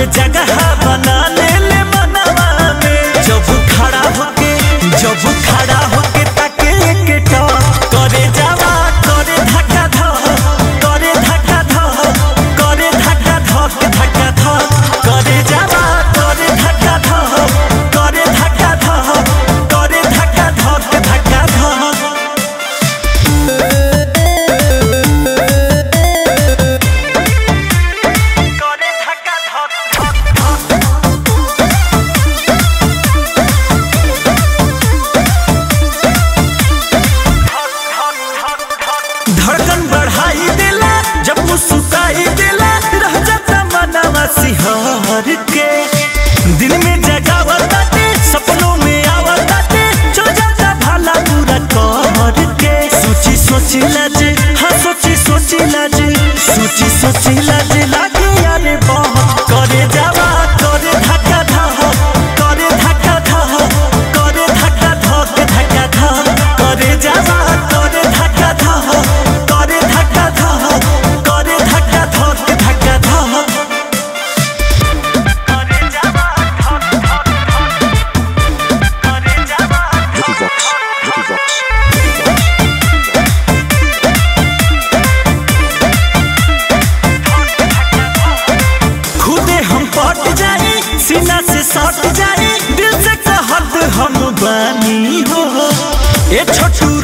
जगह बना ले ले मनवा में जब खड़ा होके जब खड़ा होके ताके के टॉप करे जावा करे धक्का धक करे धक्का धक करे धक्का धक धक्का धक करे जावा करे धक्का धक करे धक्का धक करे धक्का धक धक्का धक करे धक्का धक धड़कन बढ़ाई देला जब मुस्कुराई देला रह जाता मनवा सिहर के दिल में जगावताते सपनों में आवताते जो जाता भाला पूरा कर के सोची सोची लाज हाँ सोची सोची लाज सोची सोची लाज लागे यारे बहुत करे जावा करे धक्का धक करे धक्का धक करे धक्का धक धक्का धक करे जावा करे धक्का धक करे धक्का धक करे धक्का धक धक्का धक करे जावा करे जावा Vicky Vox, Vicky Vox, Vicky Vox. खुदे हम पट जाए सीना से सट जाए दिल से कहत हम बानी हो ए छोटू